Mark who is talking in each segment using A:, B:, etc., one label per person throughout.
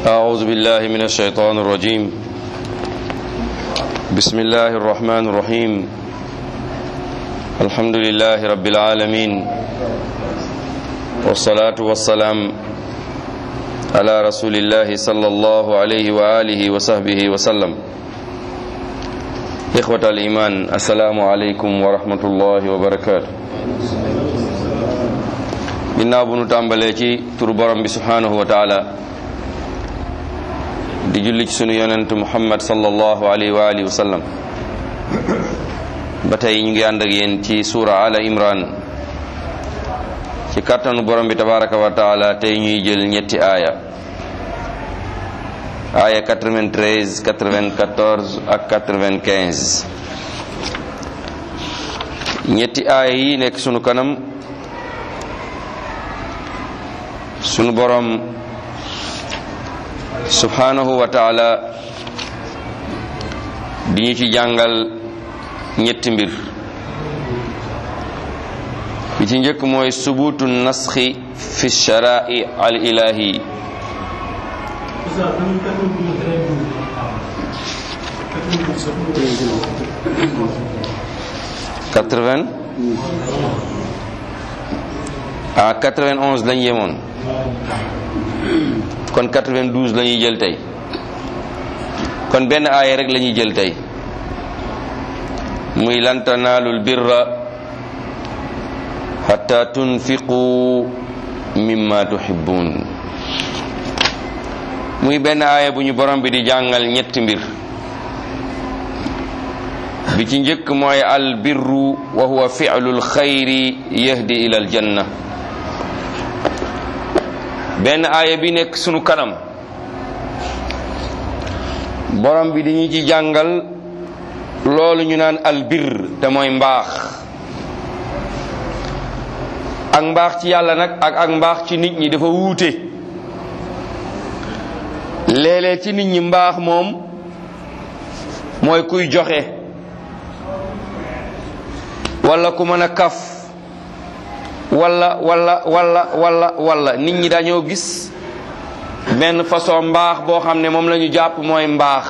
A: أعوذ بالله من الشيطان الرجيم بسم الله الرحمن الرحيم الحمد لله رب العالمين والصلاة والسلام على رسول الله صلى الله عليه وآله وصحبه وسلم إخوة الإيمان السلام عليكم ورحمة الله وبركاته ginnaaw bu nu tàmbalee ci turu borom bi subhanahu wa taala di julli ci sunu yonent muhammad sallallahu alayhi wa alihi wa sallam ba tey ñu ngi ànd ak yéen ci suura ala imran ci kàttanu borom bi tabaraka wa taala tey ñuy jël ñetti aaya aaya 93 94 ak 95 ñetti aaya yi nekk sunu kanam sunu borom subhanahu wa taala di ñu ci jàngal ñetti mbir bi ci njëkk mooy subutu nasxi fi sharai al ilahi quatre-vingt ah quatre-vingt-onze lañ yemoon kon 92 la ñuy jël tey kon benn aaya rek la ñuy jël tey muy lan tanaalul birra hatta tunfiqu mimma tuhibbun muy benn aaya bu ñu borom bi di jàngal ñetti mbir bi ci njëkk mooy al birru wa huwa fi'lul xayri yahdi ila al janna benn aaya bi nekk sunu kanam borom bi dañu ci jàngal loolu ñu naan albir te mooy mbaax ak mbaax ci yàlla nag ak ak mbaax ci nit ñi dafa wuute léeg-léeg ci nit ñi mbaax moom mooy kuy joxe walla ku mën a kaf walla walla walla walla walla nit ñi dañoo gis benn façon mbaax boo xam ne moom la ñu jàpp mooy mbaax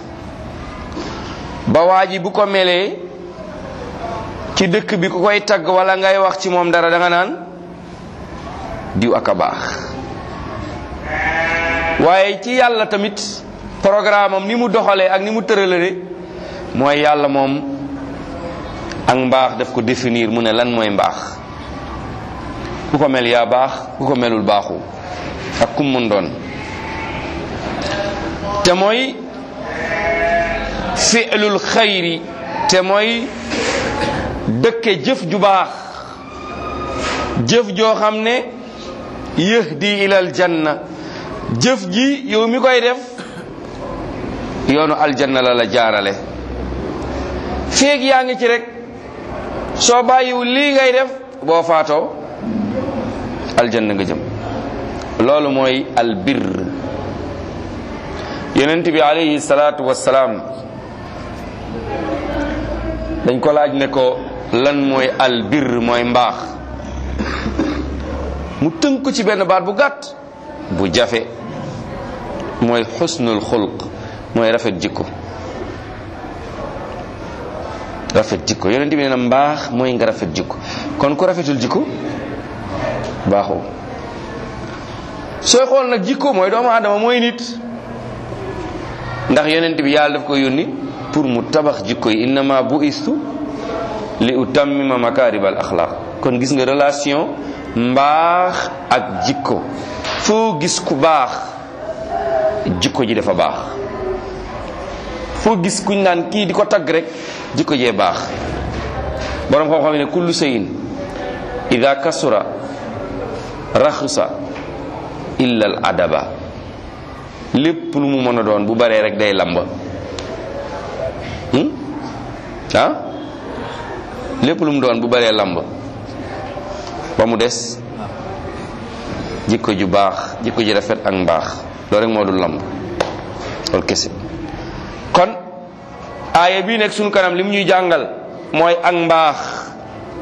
A: ba waa ji bu ko melee ci dëkk bi ku koy tagg walla ngay wax ci moom dara danga naan diw ak a baax waaye ci yàlla tamit programme am ni mu doxalee ak ni mu tëralale mooy yàlla moom ak mbaax daf ko définir mu ne lan mooy mbaax ku ko mel yaa baax ku ko melul baaxu ak kum mun doon te mooy fi'lul xayri te mooy dëkke jëf ju baax jëf joo xam ne yahdi ilal janna jëf ji yow mi koy def yoonu aljanna la la jaarale feeg yaa ngi ci rek soo bàyyiwul lii ngay def boo faatoo aljanna nga jëm loolu mooy albir yonent bi alayhi salaatu wassalaam dañ ko laaj ne ko lan mooy albir mooy mbaax mu tënk ko ci benn baat bu gàtt bu jafe mooy xusnul xulq mooy rafet jikko rafet jikko yonent bi nee na mbaax mooy nga rafet jikko kon ku rafetul jikko baaxoo sooy xool nag jikko mooy doomu aadama mooy nit ndax yonent bi yàlla daf ko yónni pour mu tabax jikko yi innama bu istu li utammima makaribal axlaq kon gis nga relation mbaax ak jikko foo gis ku baax jikko ji dafa baax foo gis kuñ naan kii di ko tagg rek jikko jee baax borom xam-xam ne kullu sayin ida kasura raxusa illa al adaba lépp lu mu mën a doon bu baree rek day lamba ah lépp lu mu doon bu baree lamba ba mu des jikko ju baax jikko ju rafet ak mbaax loolu rek moo dul lamb loolu kese kon aaya bii nekk sunu kanam li mu ñuy jàngal mooy ak mbaax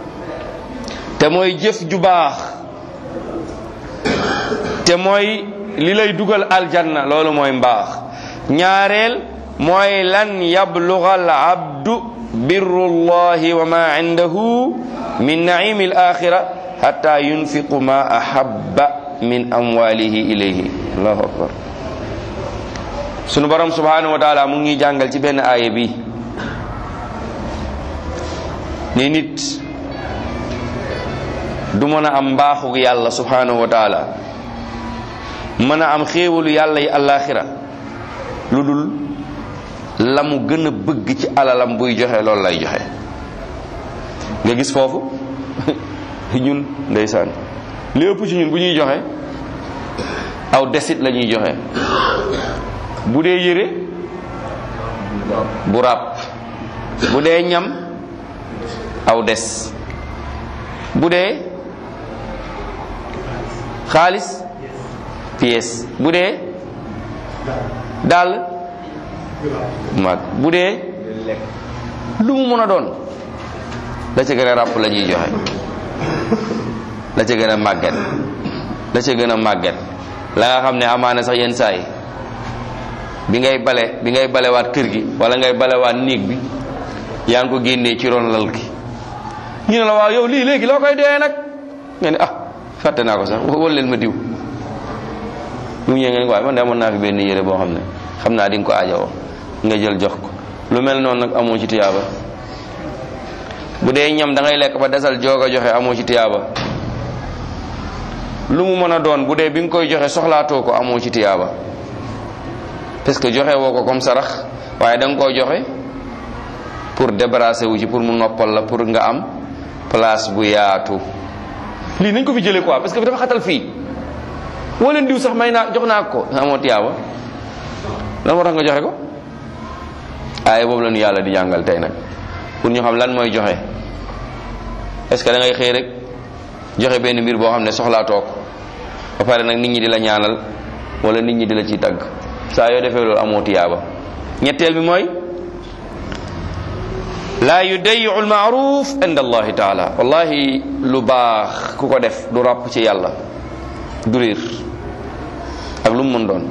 A: te mooy jëf ju baax te mooy li lay dugal aljanna loolu mooy mbaax ñaareel mooy lan yabluga al abdu birru llahi wa ma indahu min naimi al axira hatta yunfiqu ma ahabba min amwalihi ilayhi allahu akbar sunu borom subhanahu wa taala mu ngi jàngal ci benn aaya bi ni nit du mën a am mbaaxu yàlla subhanahu wa taala mën a am xéewalu yàlla yi alaxira lu dul la mu gën a bëgg ci alalam buy joxe loolu lay joxe nga gis foofu ñun ndeysaan li ëpp ci ñun bu ñuy joxe aw desit la ñuy joxe bu dee yére bu ràpp bu dee ñam aw des bu dee xaalis pièce bu dee dàll mag bu dee lu mu mën a doon la ca gën a ràpp la ñuy joxe la ca gën a màgget la ca gën a màgget la nga xam ne amaana sax yenn saa yi bi ngay bale bi ngay balewaat kër gi wala ngay balewaat néeg bi yaa ngi ko génnee ci ron lal gi ñu ne la waaw yow lii léegi loo koy dee nag nga ne ah fàtte naa ko sax wal leen ma diw lu mu ñëwee nga ne waaye man de amoon naa fi benn yére boo xam ne xam naa di nga ko aajowoo nga jël jox ko lu mel noonu nag amoo ci tiyaaba bu dee ñam da ngay lekk ba desal joog a joxe amoo ci tiyaaba lu mu mën a doon bu dee bi nga koy joxe soxlaatoo ko amoo ci tiyaaba parce que joxe woo ko comme sarax waaye da nga koo joxe pour débarrasser wu ci pour mu noppal la pour nga am place bu yaatu lii nañ ko fi jëlee quoi parce que dafa xatal fii woo leen diw sax may naa jox naa ko amoo tiyaaba lan moo tax nga joxe ko aaye boobu la ñu yàlla di jàngal tey nag pour ñu xam lan mooy joxe est-ce que da ngay xëy rek joxe benn mbir boo xam ne soxlaatoo ko ba pare nag nit ñi di la ñaanal wala nit ñi di la ciy tagg saa yoo defee loolu amoo tiyaaba ñetteel bi mooy laa yudayiu almaaruf inda allahi taala wallahi lu baax ku ko def du ràpp ci yàlla du réer ak lu mu mën doon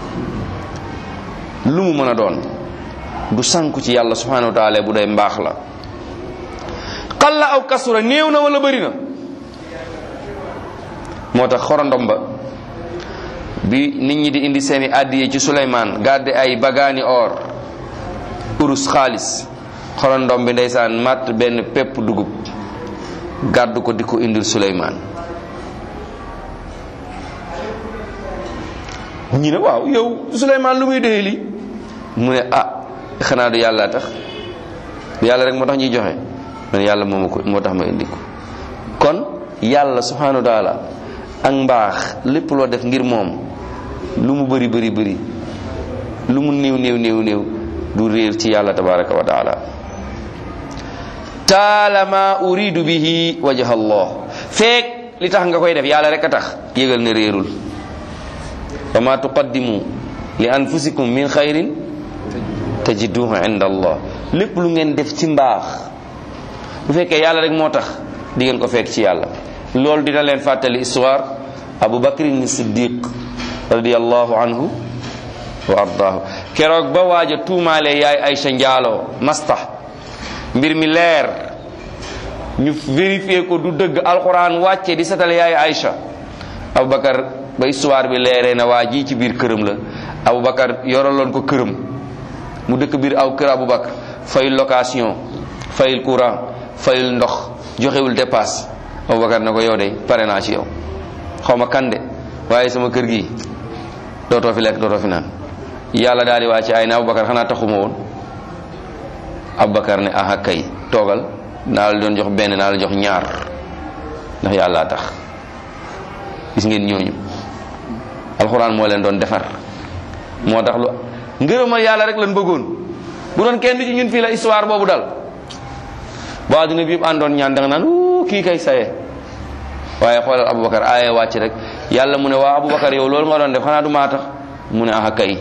A: lu mu mën a doon du sànku ci yàlla subhanahu wa taala bu day mbaax la qalla aw kasura néew na wala bëri na moo tax xorondom ba bi nit ñi di indi seeni àddiye ci Suleymaan gàdde ay bagaani or urus xaalis xorondom bi ndeysaan matt benn pepp dugub gàddu ko di ko indil Suleymaan ñi ne waaw yow Suleymaan lu muy doyee lii mu ne ah xanaa du yàlla tax du yàlla rek moo tax ñuy joxe man yàlla moo ma ko moo tax ma indi ko kon yàlla subhanahu wa taala ak mbaax lépp loo def ngir moom lu mu bëri bëri bëri lu mu néew néew néew néew du réer ci yàlla tabaraka wa taala taalama uridu bihi wajha allah feek li tax nga koy def yàlla rek a tax yëgal ne réerul wa ma tuqaddimu li anfusikum min xayrin tajiduhu inda allah lépp lu ngeen def ci mbaax bu fekkee yàlla rek moo tax di ngeen ko fekk ci yàlla loolu dina leen fàttali histoire abu bakrin siddiq radiallahu anhu wa ardaahu keroog ba waaja tuumaale yaay aysa njaaloo masta mbir mi leer ñu vérifié ko du dëgg alquran wàcce di setal yaay aysa abubakar ba histoire bi leeree na waa ji ci biir këram la abubakar yoraloon ko këram mu dëkk biir aw kër abubakar fayul location fayul courant fayul ndox joxewul dépasse abubakar ne ko yow de pare naa ci yow xaw ma kan de waaye sama kër gi dootoo fi lekk dootoo fi naan yàlla daal di wàcce ay na abubakar xanaa taxuma woon abubakar ne aha kay toogal naa la doon jox benn naa la jox ñaar ndax yàlla tax gis ngeen ñooñu alxuraan moo leen doon defar moo tax lu ngërëmal yàlla rek lan bëggoon bu doon kenn ci ñun fii la histoire boobu dal ba àdduna bi yëpp àndoon ñaan da nga naan uu kii kay saye waaye xoolal abubakar aaye wàcc rek yàlla mu ne waa abubakar yow loolu nga doon def xanaa du maa tax mu ne aha kay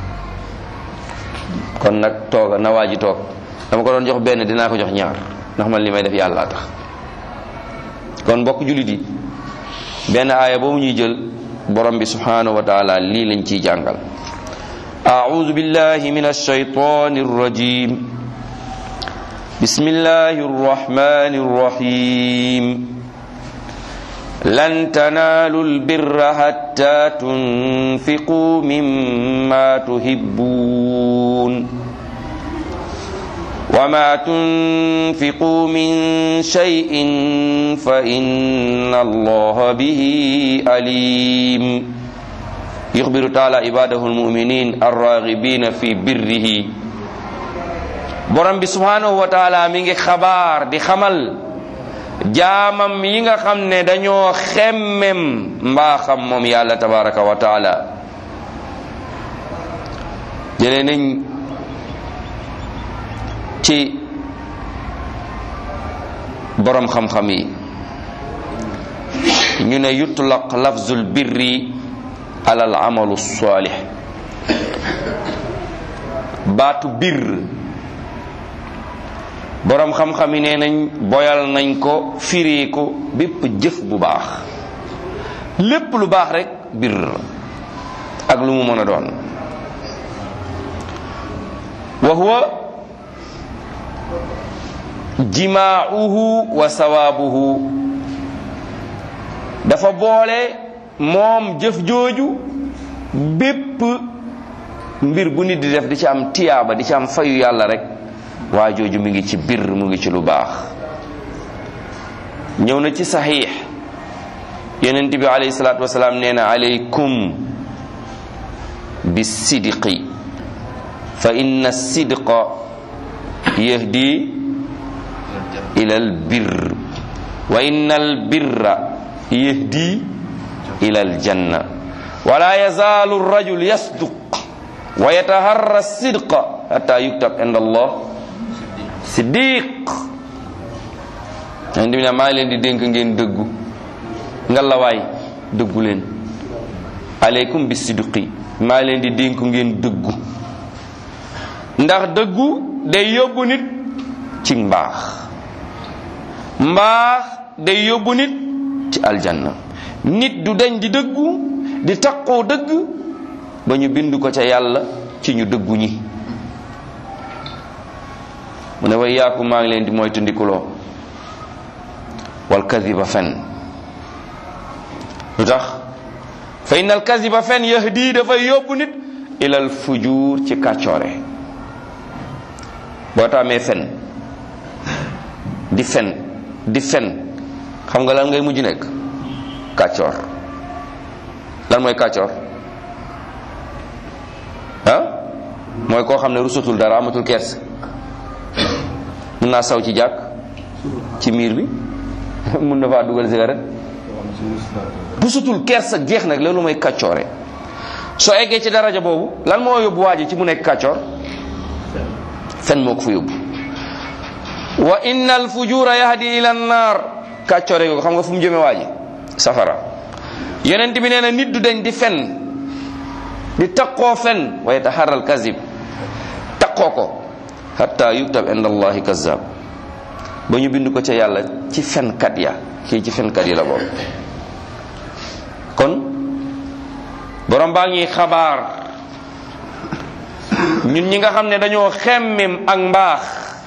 A: kon nag tooga na waa ji toog dama ko doon jox benn dinaa ko jox ñaar ndax man li may def yàlla tax kon mbokk jullit yi benn aaya boobu ñuy jël borom bi subhanahu wa taala lii lañ ciy jàngal أعوذ بالله من الشيطان الرجيم بسم الله الرحمن الرحيم لن تنالوا البر حتى تنفقوا مما تحبون وما تنفقوا من شيء فإن الله به عليم يخبر تعالى عباده المؤمنين الراغبين في بره borom bi subhanahu wa taala mi ngi xabaar di xamal jaamam yi nga xam ne dañoo xemmem mbaaxam moom yàlla tabaraka wa taala jëlee nañ ci borom xam-xam yi ñu ne yutlaq lafzul birri ala al amalu salih baatu bir borom xam-xam yi nee nañ boyal nañ ko firi ko bépp jëf bu baax lépp lu baax rek bir ak lu mu mën a doon wa huwa jimaauhu wa sawaabuhu dafa boole moom jëf jooju bépp mbir bu nit di def di ci am tiyaaba di ci am fayu yàlla rek waa jooju mu ngi ci bir mu ngi ci lu baax ñëw na ci saxiix yonent bi alayhi salaatu wasalaam nee na alaykum bi sidqi fa inna sidqa yahdi ila al birr wa inna al birra yahdi ila al janna wala yazaalu rajul yasduq wa yataharra sidqa hatta yuktab inda allah siddiq yonent bi ne maa ngi leen di dénk ngeen dëggu ngalawaay dëggu leen aleykum bi sidqi maa ngi leen di dénk ngeen dëggu ndax dëggu day yóbbu nit ci mbaax mbaax day yóbbu nit ci aljanna nit du dañ di dëggu di taqoo dëgg ba ñu bind ko ca yàlla ci ñu dëggu ñi mu ne way yaaku maa ngi leen di moytu ndikuloo wal kadiba fen lu tax fa inna al kadiba fen yahdi dafay yóbbu nit ilal fujuur ci kàccoore boo taamee fen di fen di fen xam nga lan ngay mujj nekk kàccoor lan mooy kàccoor ah mooy koo xam ne rusatul dara amatul kerse mun naa saw ci jàkk ci miir bi mun na faa dugal cigarette rusatul kerse jeex nag loolu mooy kàccoore soo eggee ci daraja boobu lan moo yóbbu waa ji ci mu nekk kàccoor fen moo ko fa yóbbu wa inna al fujura yahdi ila naar kàccoore ko xam nga fu mu jëme waa ji safara yonent bi nee na nit du dañ di fen di taqoo fen wa yataharral kazib taqoo ko hatta yuktab inda allahi kazab ba ñu bind ko ca yàlla ci fenkat ya kii ci fenkat yi la boobu kon borom baa ngi xabaar ñun ñi nga xam ne dañoo xemmem ak mbaax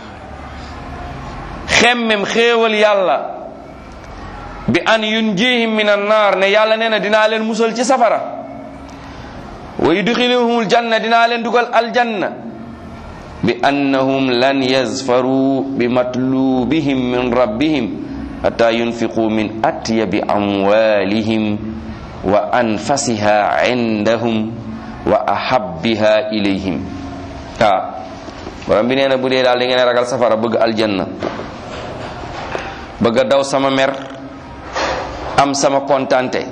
A: xemmem xéewal yàlla bi an yunjihim min an naar ne yàlla nee na dinaa leen musal ci safara wa yudxiluhumul janna dinaa leen dugal aljanna bi annahum lan yazfaru bi matlubihim min rabbihim hatta yunfiqu min atyabi amwalihim wa anfasiha indahum wa ahabbiha ilayhim waaw borom bi nee na bu dee daal da ngeen ragal safara bëgg aljanna bëgg a daw sama mer am sama kontante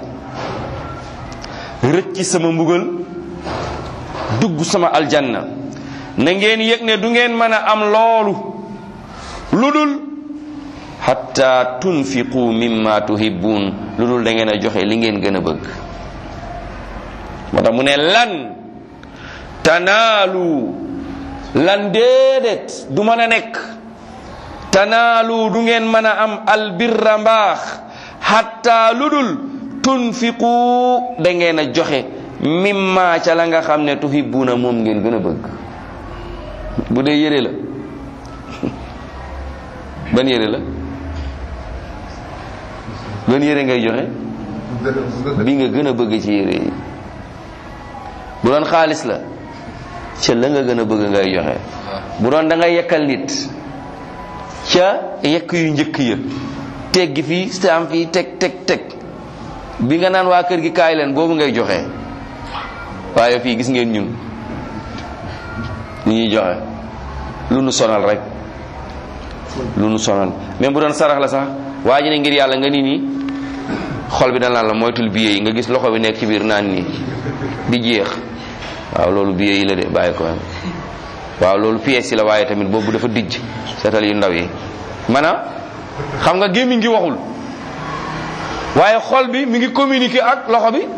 A: rëcc sama mbugal dugg sama aljanna na ngeen yëg ne du ngeen mën a am loolu lu dul hatta tunfiqu mimma tuhibbun lu dul da ngeen a joxe li ngeen gën a bëgg moo tax mu ne lan tanaalu lan déedéet du mën a nekk tanaalu du ngeen mën a am albirra mbaax hatta lu dul tunfiqu da ngeen a joxe mimma ca la nga xam ne tuhibbuna moom ngeen gën a bëgg bu dee yére la ban yére la ban yére ngay joxe bi nga gën a bëgg ci yére yi bu doon xaalis la ca la nga gën a bëgg ngay joxe bu doon da ngay yekkal nit ca yekk yu njëkk ya teggi fii staam fii teg teg teg bi nga naan waa kër gi kaay leen boobu ngay joxe waaye fii gis ngeen ñun lu ñuy joxe lu nu sonal rek lu nu sonal même bu doon sarax la sax waa ji ne ngir yàlla nga ni nii xol bi danaan la moytul billet yi nga gis loxo bi nekk ci biir naan nii di jeex waaw loolu billet yi la de bàyyi ko waaw loolu pièce yi la waaye tamit boobu dafa dijj seetal yu ndaw yi maanaam xam nga gémmiñ gi waxul waaye xol bi mi ngi communiquer ak loxo bi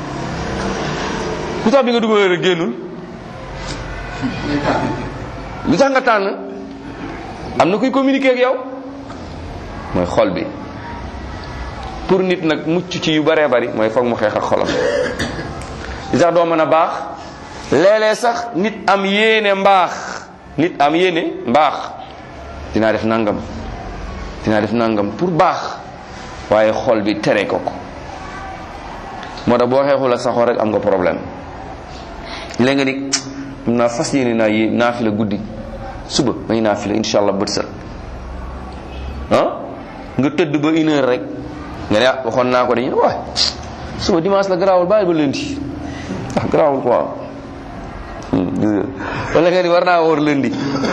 A: lu tax bi nga dugalee rek génnul lu tax nga tànn am na kuy communiquer ak yow mooy xol bi pour nit nag mucc ci yu baree bari mooy foog mu xeex ak xolam li tax doo mën a baax léeg-léeg sax nit am yéene mbaax nit am yéene mbaax dinaa def nangam dinaa def nangam pour baax waaye xol bi tere ko ko moo tax boo xeexul ak sa xol rek am nga problème léegi nga ni am naa fas yéene naa yé naa fi la guddi suba may naa fi la insha allah bët set ah nga tëdd ba une heure rek nga ne ah waxoon naa ko dañu ne waay suba dimanche la garaawul bàyyi ba lundi ah garaawul quoi wala nga ni war naa woor lundi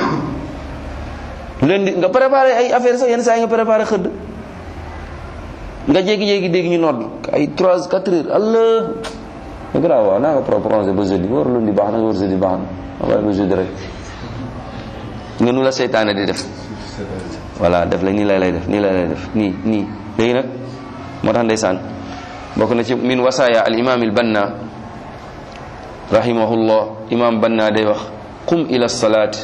A: lundi nga préparé ay affaire sax yenn saa yi nga préparé xëdd nga jékki-jékki dégg ñu nodd ay 3 4 heures allah nga garaaw waaw naa nga proposé ba jeudi war lundi baax na nga war jeudi baax na nga bàyyi ba jeudi rek nga nu la seytaane di def voilà def la nii lay lay def nii lay lay def nii nii léegi nag moo tax ndeysaan bokk na ci min wasaaya al imam al banna rahimahullah imam banna day wax qum ila salaat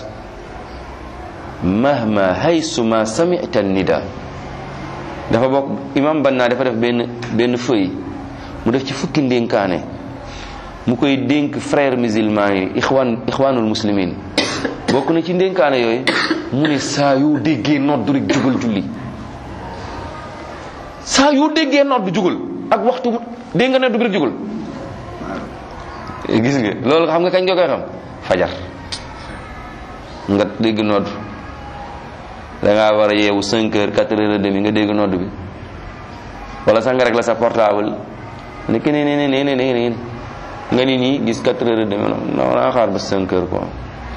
A: mahma haysuma samita nida dafa bokk imam banna dafa def benn benn feuille mu def ci fukki ndénkaane mu koy dénk frère musulman yi ixwaan ixwaanul muslimin bokk na ci ndénkaane yooyu mu ne saa yoo déggee nodd rek jugal julli saa yoo déggee nodd jugal ak waxtu dégg nga nodd rek jugal gis nga loolu xam nga kañ nga koy xam fajar nga dégg nodd da ngaa war a yeewu 5 heures 4 heures et demi nga dégg nodd bi wala sax nga rek la sa portable nekk ne ne ne ne ne ne nga ni nii gis 4 heures et demi non naa xaar ba 5 heures quoi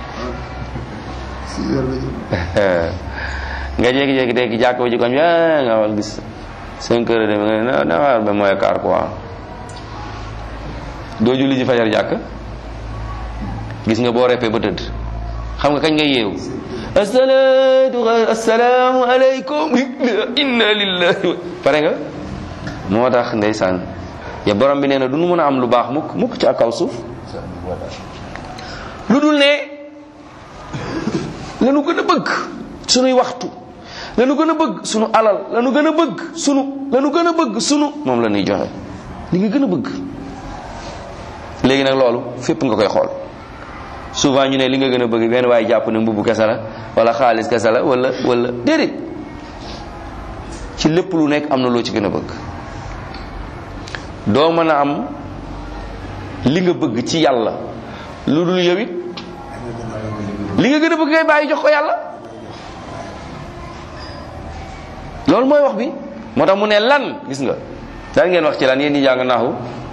A: nga jékki-jékki dégg jàkk ba ci koñ bi nga wax gis 5 heures et demi nga ne naa xaar ba mooy quart quoi doo julli ji fajar jàkk gis nga boo reppee ba tëdd xam nga kañ nga yeewu asalaatu asalaamu aleykum inna lillahi wa pare nga moo tax ndeysaan ya borom bi nee na du nu mën a am lu baax mukk mukk ci ak kaw suuf lu dul ne lanu gën a bëgg sunuy waxtu lanu gën a bëgg sunu alal lanu gën a bëgg sunu lanu gën a bëgg sunu moom la ñuy joxe li nga gën a bëgg léegi nag loolu fépp nga koy xool souvent ñu ne li nga gën a bëgg benn waaye jàpp ne mbubb kese la wala xaalis kese la wala wala déedéet ci lépp lu nekk am na loo ci gën a bëgg doo mën a am li nga bëgg ci yàlla lu dul yow it li nga gën a bëgg ngay bàyyi jox ko yàlla loolu mooy wax bi moo tax mu ne lan gis nga daan ngeen wax ci lan yéen ñi jàng naaxu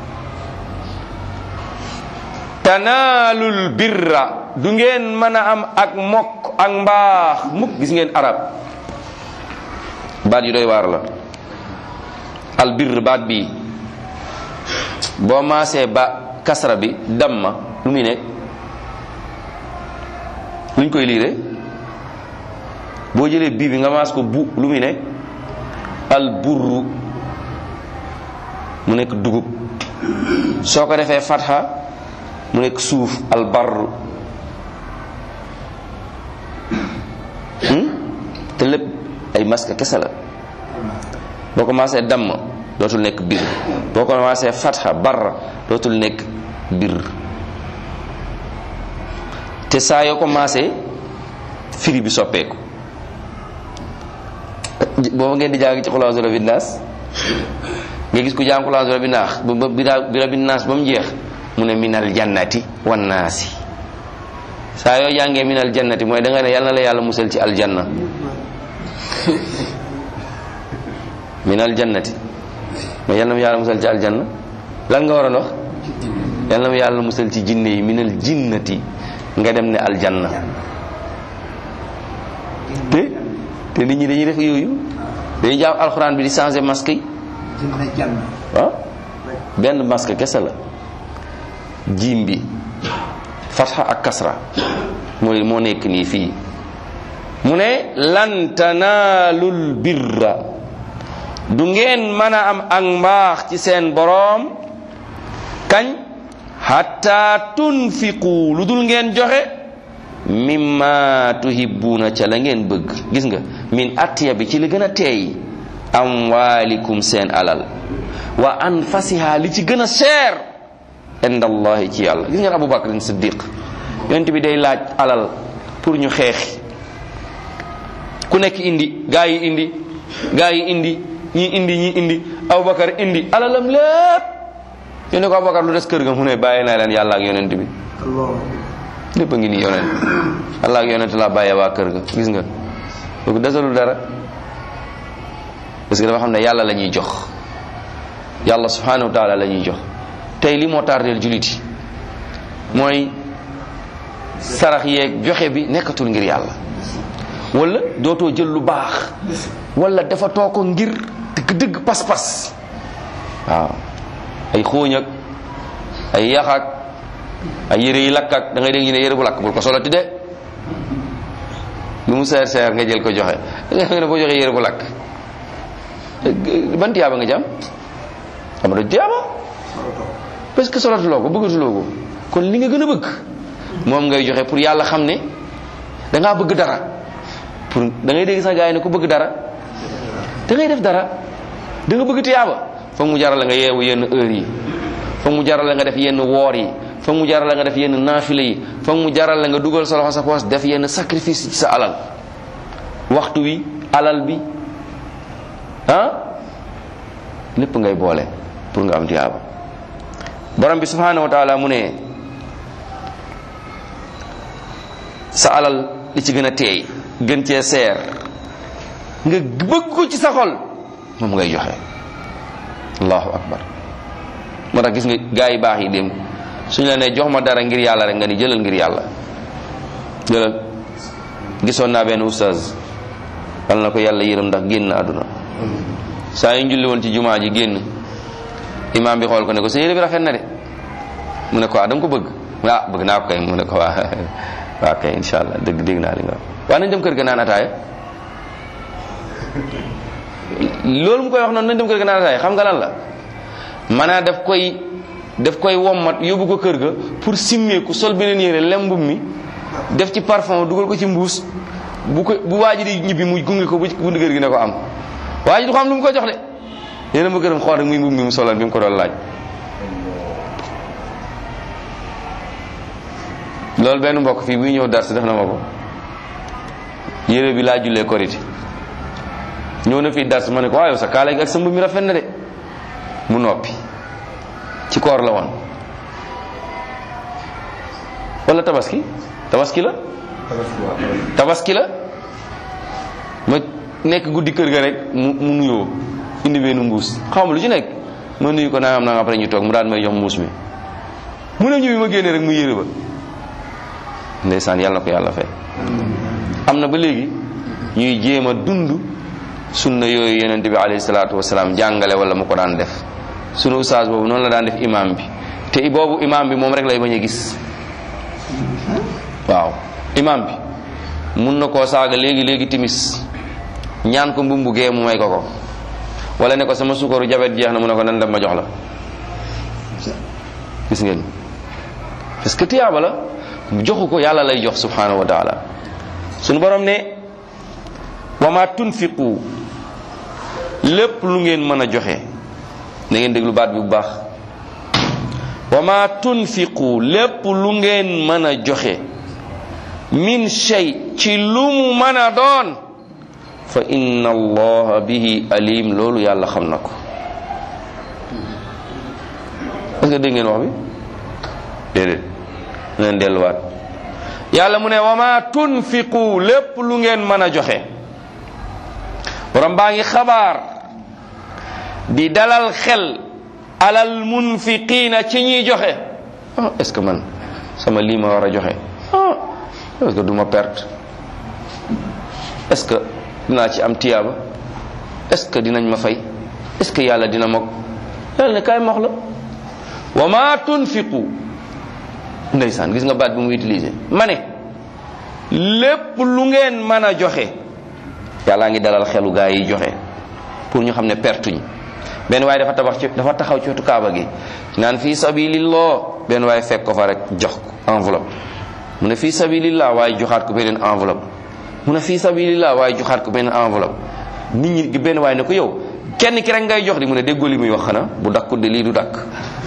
A: tanaalul birra du ngeen mën a am ak mokk ak mbaax mukk gis ngeen arab baat yu doy waar la al birr baat bii boo maasee ba kasra bi damma lu muy nekk luñ koy liire boo jëlee bii bi nga maas ko bu lu muy nekk al burru mu nekk dugub soo ko defee fatha mu nekk suuf al barru te lépp ay masque kese la boo ko maasee damm dootul nekk bir boo ko commencé fatha barra dootul nekk bir te saa yoo commencé firi bi soppeeku booba ngeen di jàng ci xulaasu rabbi naas nga gis ku jàng xulaasu rabbi naas ba bi rabbi naas ba mu jeex mu ne minal jannati wan naasi saa yoo jàngee minal jannati mooy da nga ne yàlla na la yàlla musal ci aljanna minal jannati mooy yàlla na ma yàlla musal ci aljanna lan nga war a wax yàlla na ma yàlla musal ci jinne yi minal jinnati nga dem ne aljanna te te nit ñi dañuy def yooyu dañuy jàpp alxuraan bi di changer masque yi waaw benn masque kese la jiim bi fatxa ak kasra mooy moo nekk nii fii mu ne lan tanaalul birra du ngeen mën a am ak mbaax ci seen boroom kañ hatta tunfiqu lu dul ngeen joxe mimma tuhibbuuna ca la ngeen bëgg gis nga min attiya bi ci li gën a teey amwaalikum seen alal wa anfasiha li ci gën a cher inda allahi ci yàlla gis ngeen abu bakrin siddiq yonent bi day laaj alal pour ñu xeexi ku nekk indi gaa yi indi gaa yi indi ñi indi ñi indi abubakar indi alalam lépp ñu ne ko abubakar lu des kër ga mu ne bàyyi naa leen yàlla ak yonent bi lépp a ngi nii yonent yàlla ak yonent laa bàyyee waa kër ga gis nga kooku desalul dara parce que dafa xam ne yàlla la ñuy jox yàlla subhanahu wa taala la ñuy jox tey li moo tardeel julit yi mooy sarax yeeg joxe bi nekkatul ngir yàlla wala dootoo jël lu baax wala dafa too ko ngir dëgg-dëgg pas-pas waaw ay xooñ ak ay yax ak ay yére yi lakk ak da ngay dégg ñu ne yére bu lakk bul ko solati de lu mu seer seer nga jël ko joxe nga ne boo joxee yére bu lakk ban tiyaaba nga jam xam nga tiyaaba parce que solatuloo ko bëggatuloo ko kon li nga gën a bëgg moom ngay joxe pour yàlla xam ne da ngaa bëgg dara pour da ngay dégg sax gars yi ne ku bëgg dara da ngay def dara da nga bëgg tiyaaba foog mu jaral la nga yeewu yenn heure yi foog mu jaral la nga def yenn woor yi foog mu jaral la nga def yenn naafile yi foog mu jaral la nga dugal sa loxo sa poos def yenn sacrifice ci sa alal waxtu wi alal bi ah lépp ngay boole pour nga am tiyaaba borom bi subhanahu wa taala mu ne sa alal li ci gën a teey gën cee seer nga bëgg ko ci sa xol moom ngay joxe allahu akbar moo tax gis nga gaa yi baax yi démb suñu la nee jox ma dara ngir yàlla rek nga ni jëlal ngir yàlla jëlal gisoon naa benn oustaz wal na ko yàlla yërëm ndax génn àdduna saa yu njulli woon ci jumaa ji génn imaam bi xool ko ne ko sa yére bi rafet na de mu ne ko ah da nga ko bëgg ah bëgg naa ko kay mu ne ko waa waa kay insha allah dëgg dégg naa li nga wax waa nañ dem kër ga naan ataaya loolu mu koy wax noonu nañ dem kër ga naan ataaya xam nga lan la maanaam daf koy daf koy wommat yóbbu ko kër ga pour simmeeku sol beneen yére lem mbub mi def ci parfum dugal ko ci mbuus bu ko bu waa ji di ñibbi mu gunge ko bu bundu kër gi ne ko am waa ji du xam lu mu ko jox de yéen a ma gërëm xool rek muy mbub mi mu solal bi mu ko doon laaj loolu benn mbokk fii buy ñëw dars def na ma ko yére bi laa jullee korité ñëw na fii dars ma ne ko waaye sa kaala gi ak sa mbub mi rafet na de mu noppi ci koor la woon wala tabaski tabaski la tabaski la ma nekk guddi kër ga rek mu mu nuyoo indi benn mbuus xaw ma lu ci nekk ma nuyu ko nangam nangam après ñu toog mu daal may jox mbuus mi mu ne ñu bi ma génnee rek mu yére ba ndeysaan yàlla na ko yàlla fay am na ba léegi ñuy jéem a dund sunna yooyu yonent bi alayhi salaatu wasalaam jàngale wala mu ko daan def sunu ustaas boobu noonu la daan def imam bi te boobu imam bi moom rek lay bañ a gis waaw imam bi mun na koo saaga léegi léegi timis ñaan ko mbumbu gee mu may ko ko wala ne ko sama sukaru jabet jeex na mu ne ko nan dem ma jox la gis ngeen parce que tiyaaba la joxu ko yàlla lay jox subhanahu wa taala sunu borom ne wa ma tunfiqu lépp lu ngeen mën a joxe na ngeen déglu baat bi bu baax wa ma tunfiqu lépp lu ngeen mën a joxe min shay ci lu mu mën a doon fa inna allaha bihi alim loolu yàlla xam na ko est-ce que dégg ngeen wax bi déedéet ngeen delluwaat yàlla mu ne wa ma tunfiqu lépp lu ngeen mën a joxe borom baa ngi xabaar di dalal xel alal munfiqiina ci ñiy joxe ah est-ce que man sama lii ma war a joxe ah est-ce que du ma perte est-ce que dinaa ci am tiyaaba est-ce que dinañ ma fay est-ce que yàlla dina mok yàlla ne kaay mox la wa ma tunfiqu ndeysaan gis nga baat bi mu utilisé ma ne lépp lu ngeen mën a joxe yàllaa ngi dalal xelu gaa yi joxe pour ñu xam ne pertuñ benn waaye dafa tabax ci dafa taxaw ci wetu kaaba gi naan fii sabilillah benn waaye fekk ko fa rek jox ko enveloppe mu ne fii sabilillah waaye joxaat ko beneen enveloppe mu ne fii sabilillah waaye joxaat ko beneen enveloppe nit ñi benn waaye ne ko yow kenn ki rek ngay jox di mu ne déggoo li muy wax xanaa bu dakkul de lii du dakk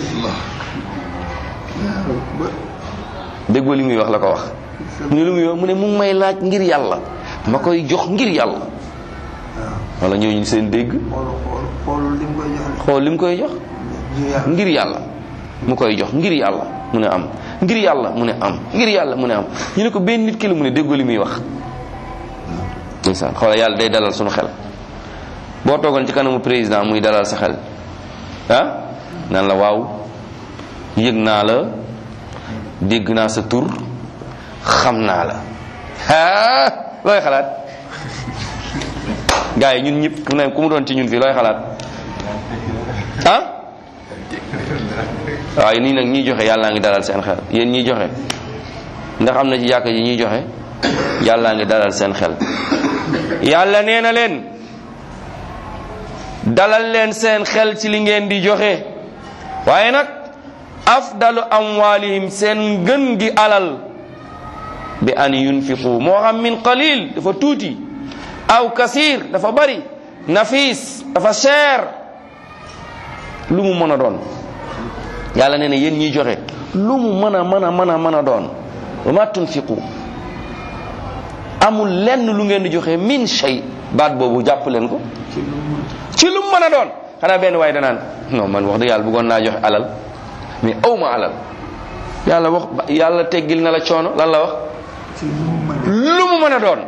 A: déggoo li muy wax la ko wax mu ne lu muy wax mu ne mu ngi may laaj ngir yàlla ma koy jox ngir yàlla wala ñooñu seen dégg
B: xool li mu koy jox
A: xool li mu koy jox ngir yàlla mu koy jox ngir yàlla mu ne am ngir yàlla mu ne am ngir yàlla mu ne am ñu ne ko benn nit ki la mu ne déggoo li muy wax ndeysaan xoola yàlla day dalal suñu xel boo toogoon ci kanamu président muy dalal sa xel ah naan la waaw yëg naa la dégg naa sa tur xam naa la ah looy xalaat gars yi ñun ñëpp ku ne ku mu doon ci ñun fii looy xalaat ah waaw nii nag ñiy joxe yàllaa ngi dalal seen xel yéen ñiy joxe ndax am na ci jàkka ji ñuy joxe yàllaa ngi dalal seen xel yàlla nee na leen dalal leen seen xel ci li ngeen di joxe waaye nag afdalu amwalihim seen gën gi alal bi an yunfiqu moo xam min qalil dafa tuuti aw kasir dafa bari nafis dafa cher lu mu mën a doon yàlla nee na yéen ñiy joxe lu mu mën a mën a mën a mën a doon wa ma tunfiqu amul lenn lu ngeen di joxe min shay baat boobu jàpp leen ko ci lu mu mën a doon xanaa benn waaye danaan non man wax dëgg yàlla bëggoon naa joxe alal mais aw ma alal yàlla wax yàlla teggil na la coono lan la wax lu mu mën a doon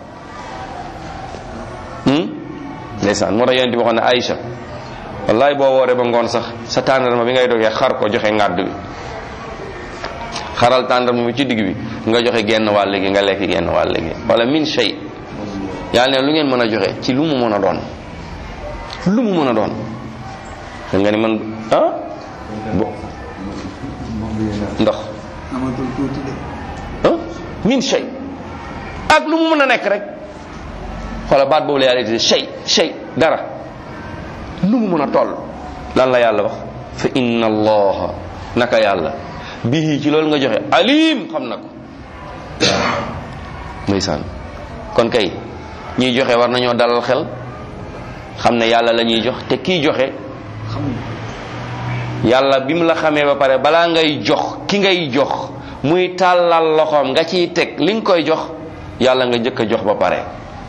A: ndeysaan moo tax yonent bi waxoon ne Aïcha wallaay boo wooree ba ngoon sax sa tàndarma bi ngay dogee xar ko joxe ngàdd bi xaral tàndarma bi ci digg bi nga joxe genn wàll gi nga lekk genn wàll gi wala min shay yàlla ne lu ngeen mën a joxe ci lu mu mën a doon lu mu mën a doon da nga ni man ah bo ndox
B: amatul tuuti de
A: ah min shay ak lu mu mën a nekk rek xoola baat boobu la yàlla di shay shay dara lu mu mën a toll lan la yàlla wax fa inna allaha naka yàlla bihi ci loolu nga joxe alim xam na ko ndeysaan kon kay ñiy joxe war nañoo dalal xel xam ne yàlla la ñuy jox te kii joxe yàlla bi mu la xamee ba pare balaa ngay jox ki ngay jox muy tàllal loxoom nga ciy teg li nga koy jox yàlla nga njëkk a jox ba pare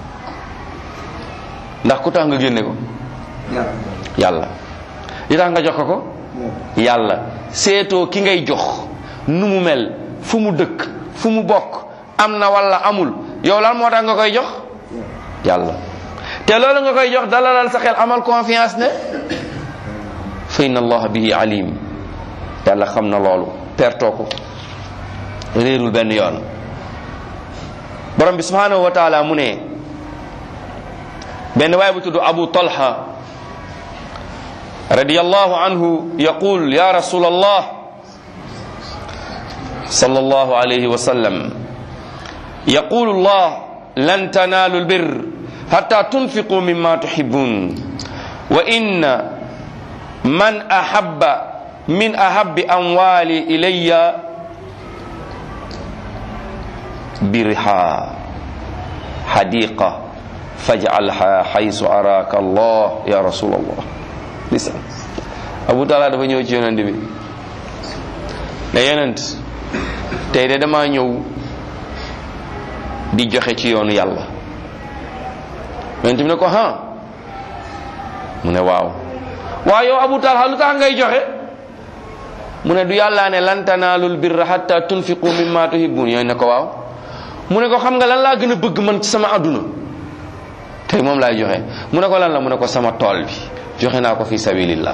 A: ndax ku tax nga génne ko
B: yàlla
A: yàlla li tax nga jox ko ko yàlla seetoo ki ngay jox nu mu mel fu mu dëkk fu mu bokk am na wala amul yow lan moo tax nga koy jox yàlla te loolu nga koy jox dalalal sa xel amal confiance ne fa inna allaha bihi alim yàlla xam na loolu pertoo ko réerul benn yoon borom bi subhanahu wa taala mu ne benn waay bu tudd abu talha radiyallahu anhu yaqul ya rasul allah صلى الله عليه وسلم يقول الله لن تنالوا البر حتى تنفقوا مما تحبون وإن من أحب من أحب أموالي إلي برحا حديقة فاجعلها حيث أراك الله يا رسول الله لسان Abu Talha dafa ñëw ci yonent bi ne yonent tey de damaa ñëw di joxe ci yoonu yàlla yonent bi ne ko ha mu ne waaw waaw yow Abu Talha lu tax ngay joxe mu ne du yàllaa ne lan tanaalul birra hatta tunfiqu mimma tuhibbun yooyu ne ko waaw mu ne ko xam nga lan laa gën a bëgg man ci sama àdduna tey moom laay joxe mu ne ko lan la mu ne ko sama tool bi joxe naa ko fi sabilillah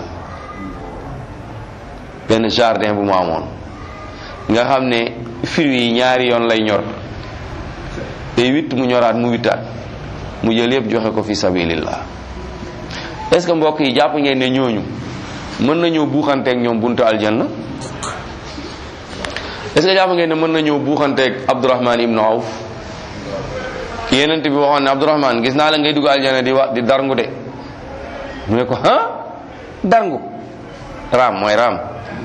A: benn jardin bu mu amoon nga xam ne fruits yi ñaari yoon lay ñor day witt mu ñoraat mu wittaat mu jël yëpp joxe ko fi sabilillah est-ce que mbokk yi jàpp ngeen ne ñooñu mën nañoo buuxanteeg ñoom buntu aljanna est-ce que jàpp ngeen ne mën nañoo buuxanteeg Abdurahman ibnu Awf ki yenent bi waxoon ne Abdurahman gis naa la ngay dugg aljanna di wa di darngu de mu ne ko ah darngu raam mooy raam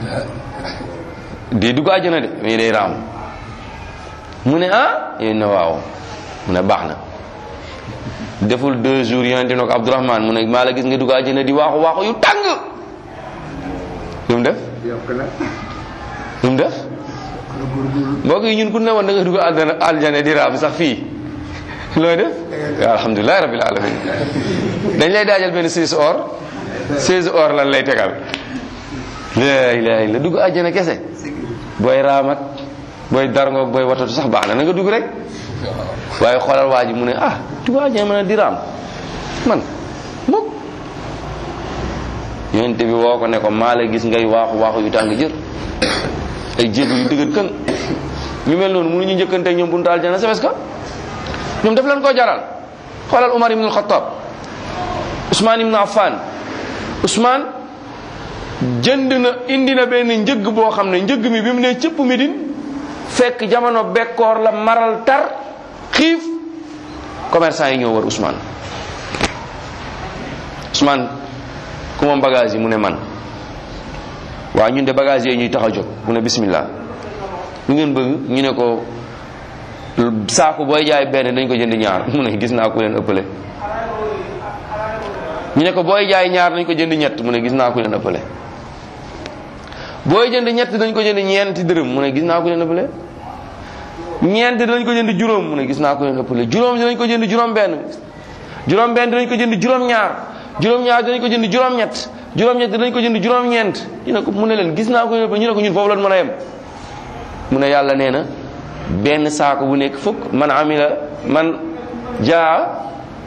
A: di dugg aljanna de mais day raam mu ne ah yéen ne waaw mu ne baax na deful deux jours yonente ne ko Abdurahman mu ne maa la gis nga dugg aljanna di waaxu waaxu yu tàng lu mu def
B: yokk na
A: lu mu def
B: na góorgóorlu
A: mbokk yi ñun ku ne woon da nga dugg aljana aljana di raam sax fii looy def alhamdulilah rabbil alamin dañ lay daajal benn 16 or 16 or lan lay tegal la ilaha illa dugg aljana kese booy raam ak booy darngoog booy watatu sax baax na na nga dugg rek waaye xoolal waa ji mu ne ah dugg aljana mën a di raam man mukk yonente bi woo ko ne ko maa la gis ngay waaxu waaxu yu tàng jër ay jéego yu dëgër kën ñu mel noonu mënuñu njëkkante ak ñoom buntu aljana c'est parce que ñoom daf leen koo jaral xoolal Umar ibn al-Khattab Ousmane ibn Affan Ousmane jënd na indi na benn njëgg boo xam ne njëgg mi bi mu ne cëpp Médine fekk jamono bekkoor la maral tar xiif commerçant yi ñoo war Ousmane Ousmane ku moom bagage yi mu ne man waaw ñun de bagage yooyu ñuy tax a jóg mu ne bismillah lu ngeen bëgg ñu ne ko saako booy jaay benn dañ ko jënd ñaar mu ne gis naa ku leen ëppale ñu ne ko booy jaay ñaar dañ ko jënd ñett mu ne gis naa ku leen ëppale booy jënd ñett dañ ko jënd ñeenti dërëm mu ne gis naa ku leen ëppale ñeent dañ ko jënd juróom mu ne gis naa ku leen ëppale juróom dinañ ko jënd juróom benn juróom benn dinañ ko jënd juróom ñaar juróom ñaar dinañ ko jënd juróom ñett juróom ñett dinañ ko jënd juróom ñeent ñu ne ko mu ne leen gis naa ku leen ëppale ñu ne ko ñun foofu lañ mën a yem mu ne yàlla nee na benn saako bu nekk fukk man amila man jaa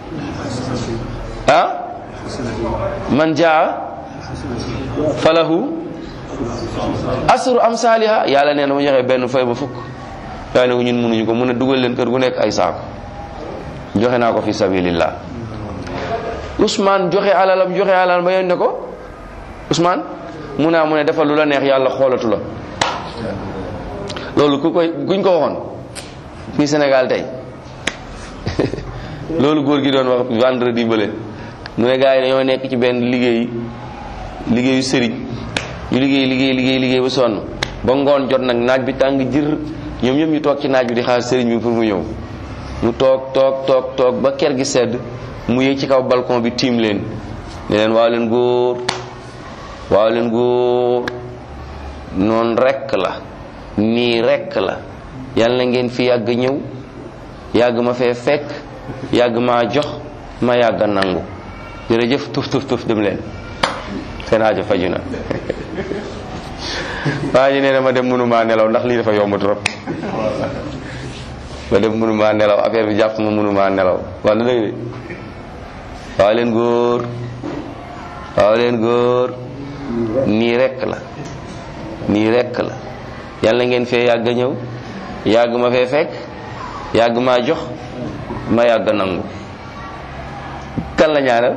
A: ah man jaa falahu asru amsaliha yàlla nee na ma joxe benn fay ba fukk waaye ne ko ñun mënuñu ko mun a dugal leen kër gu nekk ay saako joxe naa ko fi sabilillah Ousmane joxe alalam joxe alalam ba yoon ne ko Ousmane mu naa mu ne defal lu la neex yàlla xoolatu la loolu ku koy kuñ ko waxoon fii Sénégal tey loolu góor gi doon wax vendredi bële mu ne gars yi dañoo nekk ci benn liggéey liggéeyu sëriñ ñu liggéey liggéey liggéey liggéey ba sonn ba ngoon jot nag naaj bi tàng jër ñoom ñëpp ñu toog ci naaj bi di xaar sëriñ bi pour mu ñëw mu toog toog toog toog ba ker gi sedd mu yéeg ci kaw balcon bi tiim leen ne leen waaw leen góor waaw leen góor noonu rekk la nii rekk la yàlla na ngeen fi yàgg ñëw yàgg ma fee fekk yàgg maa jox ma yàgg nangu jërëjëf tuf tuf tuf dem leen seen aajo faju na waa ji nee na ma dem mënumaa nelaw ndax lii dafa yomb trop ma dem mënumaa nelaw affaire bi jàpp ma mënumaa nelaw wax na dëgg de waaw leen góor waaw leen góor nii rekk la nii rekk la yàlla ngeen fee yàgg a ñëw yàgg ma fee fekk yàgg maa jox ma yàgg nangu kan la ñaanal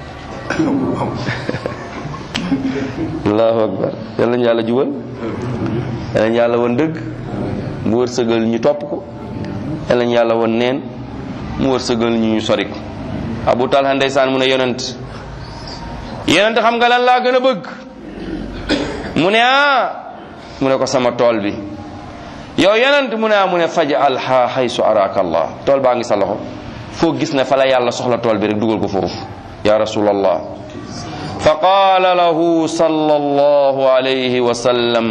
A: allahu akbar yal nañu yàlla jubal yal nañu yàlla won dëgg mu wërsëgal ñu topp ko yal nañu yàlla won neen mu wërsëgal ñu ñu sori ko abu talha ndeysaan mu ne yonent yonent xam nga lan laa gën a bëgg mu ne ah mu ne ko sama tool bi yow yonent mu ne ah mu ne faj alha haysu araka allah tool baa ngi sa loxo foo gis ne fa la yàlla soxla tool bi rek dugal ko foofu ya rasulallah فقال له صلى الله عليه وسلم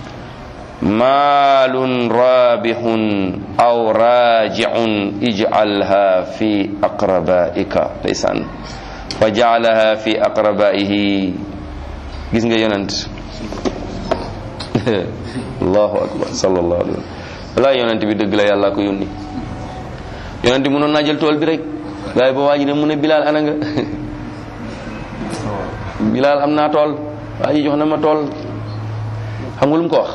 A: مال رابح أو راجع اجعلها في أقربائك ليسان فجعلها في أقربائه gis nga yonent allahu akbar sallallahu alayhi wa sallam wala yonent bi dëgg la yàlla ko yónni yonent bi mënoon naa jël tool bi rek waaye ba waa ji ne mu ne Bilal ana nga Bilal am naa tool waa ji jox na ma tool xam nga lu mu ko wax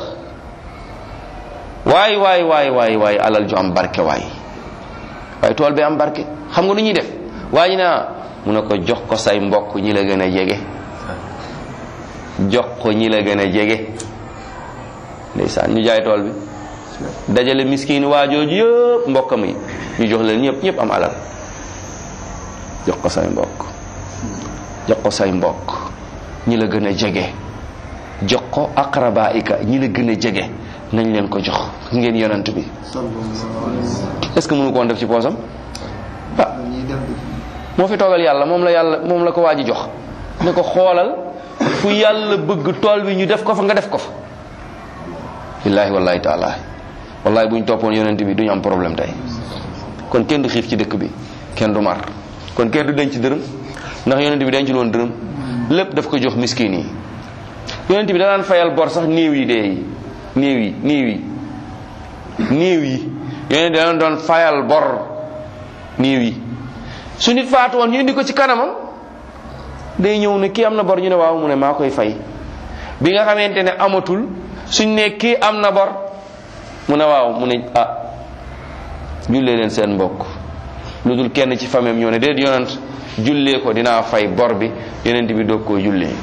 A: waay waay waay waay waay alal ju am barke waay waaye tool bi am barke xam nga lu ñuy def waa ji naa mu ne ko jox ko say mbokk ñi la gën a jege jox ko ñi la gën a jege ndeysaan ñu jaay tool bi dajale miskin waajooju yëpp mbokkam yi ñu jox leen ñëpp ñëpp am alal jox ko say mbokk jox ko say mbokk ñi la gën a jege jox ko aqrabaika ñi la gën a jege nañ leen ko jox ngeen yonent bi est-ce que mënu ko woon def ci poosam ah moo fi toogal yàlla moom la yàlla moom la ko waa ji jox ne ko xoolal fu yàlla bëgg tool bi ñu def ko fa nga def ko fa billaahi wallahi taala wallahi bu ñu toppoon yonent bi duñu am problème tey kon kenn du xiif ci dëkk bi kenn du mar kon kenn du denc dërëm ndax yonent bi dencul woon dërëm lépp daf ko jox miskin yi yonent bi danaan fayal bor sax néew yi dee yi néew yi néew yi néew yi yonent dana doon fayal bor néew yi su nit faatu woon ñu indi ko ci kanamam day ñëw ne kii am na bor ñu ne waaw mu ne maa koy fay bi nga xamante ne amatul suñ ne kii am na bor mu ne waaw mu ne ah jullee leen seen mbokk lu dul kenn ci famem ñoo ne déet yonent jullee ko dinaa fay bor bi yonent bi doog koo jullee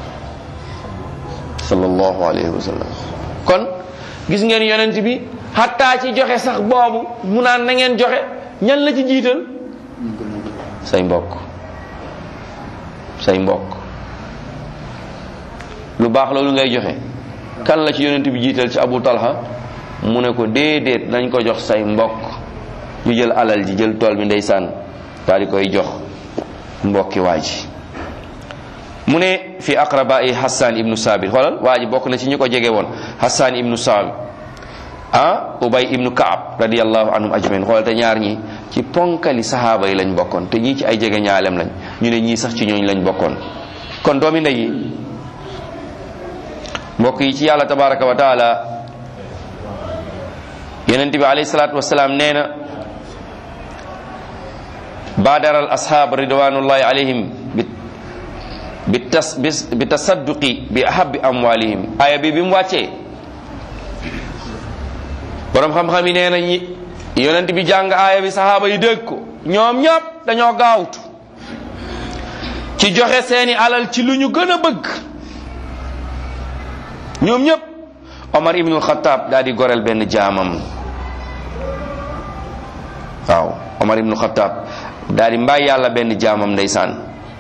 A: sallallahu alayhi wa sallam kon gis ngeen yonent bi xattaa ci joxe sax boobu mu naan na ngeen joxe ñan la ci jiital say mbokk say mbokk lu baax loolu ngay joxe kan la ci yonent bi jiital ci Abu Talha mu ne ko déedéet nañ ko jox say mbokk ñu jël alal ji jël tool bi ndeysaan daal di koy jox mbokki waa ji mu ne fi aqrabai Hassan ibnu Sabit xoolal waa ji bokk na ci ñi ko jege woon Hassan ibnu Sabit ah Ubay ibnu Kaab radiyallahu anhum ajmain xoolal te ñaar ñi ci ponkali sahaaba yi lañ bokkoon te ñii ci ay jege ñaalem lañ ñu ne ñii sax ci ñooñ lañ bokkoon kon doomi ndey yi mbokk yi ci yàlla tabaraka wa taala yonent bi alayhi salaatu wasalaam nee na baadara al ashaab ridwanullahi alayhim bi bi tas bi tasadduqi bi ahabbi amwalihim aya bi bi mu wàccee borom xam-xam yi nee na ñi yonent bi jàng aaya bi sahaaba yi dégg ko ñoom ñëpp dañoo gaawtu ci joxe seeni alal ci lu ñu gën a bëgg ñoom ñëpp Omar ibnul Xataab daal di goreel benn jaamam waaw Omar ibnul Xataab daal di mbaay yàlla benn jaamam ndeysaan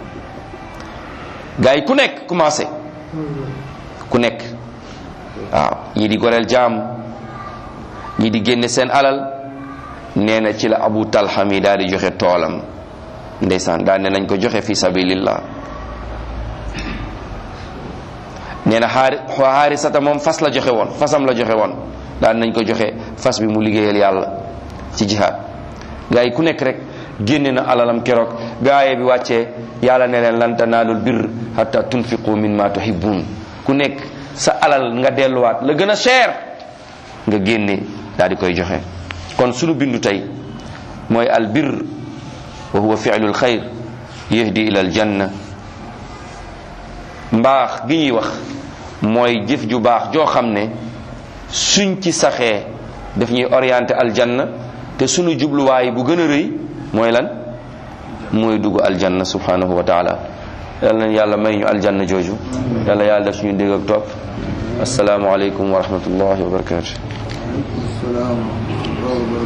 A: gars yi ku nekk commencé ku nekk waaw ñii di goreel jaam ñii di génne seen alal nee na ci la Abu Talha mi daal di joxe toolam ndeysaan daal ne nañ ko joxe fi sabilillah nee na xaari xaarisata moom fas la joxe woon fasam la joxe woon daal nañ ko joxe fas bi mu liggéeyal yàlla ci jihaad gaa yi ku nekk rek génne na alalam keroog gaaye bi wàccee yàlla ne leen lan tanaalul birr hatta tunfiqu mimma tuhibbun ku nekk sa alal nga delluwaat la gën a cher nga génne daal di koy joxe kon sunu bindu tey mooy al birr wa huwa fi'lul xayr yahdi ila al janna mbaax gi ñuy wax mooy jëf ju baax joo xam ne suñ ci saxee daf ñuy orienté aljanna te sunu jubluwaay bu gën a rëy mooy lan mooy dugg aljanna subhanahu wa taala yàlla nañ yàlla may ñu aljanna jooju yàlla yàlla def suñu dégg ak topp asalaamualeykum wa rahmatullahi wa barakatu